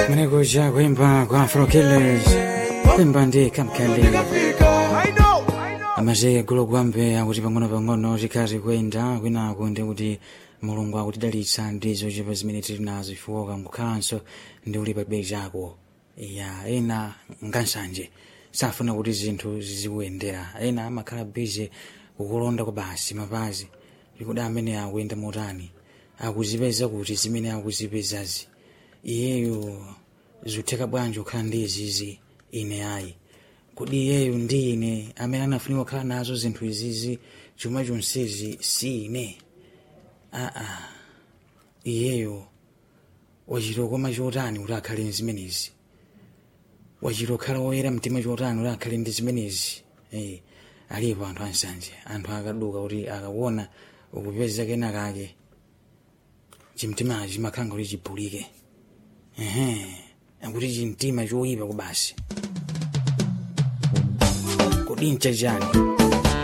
Mwenekuja kuimba kwa Afro Killers kuimba ndi kamkali amaze gulu gwambe akuti pang'ono-pang'ono zikhazi kuyenda kwinaku ndi kuti mulungu akutidalitsa ndizo chepa zimene tili nazo ifuoka nkukhalanso ndi uli pa bei chako ya ena ngansanje safuna kuti zinthu zizikuyendera ena amakhala bize kukulonda kwa basi mapazi ikuti amene akuyenda motani akuzipeza kuti zimene akuzipezazi iyeyo zutheka bwanji kukhala ndi izizi ine ayi kodi iyeyo ndi ine amene anafunika kukhala nazo zinthu izizi chuma chonsezi si ine aa iyeyo wachita koma chotani kuti akhale ndi zimenezi wachita kukhala woyera mtima chotani kuti akhale ndi zimenezi eh, alipo anthu ansanje anthu akaduka kuti akakuona ukupeza kena kake chimtimachi chimakhala kuti chibulike ehe akuti chimtima choyipa kubasi kodi nchachani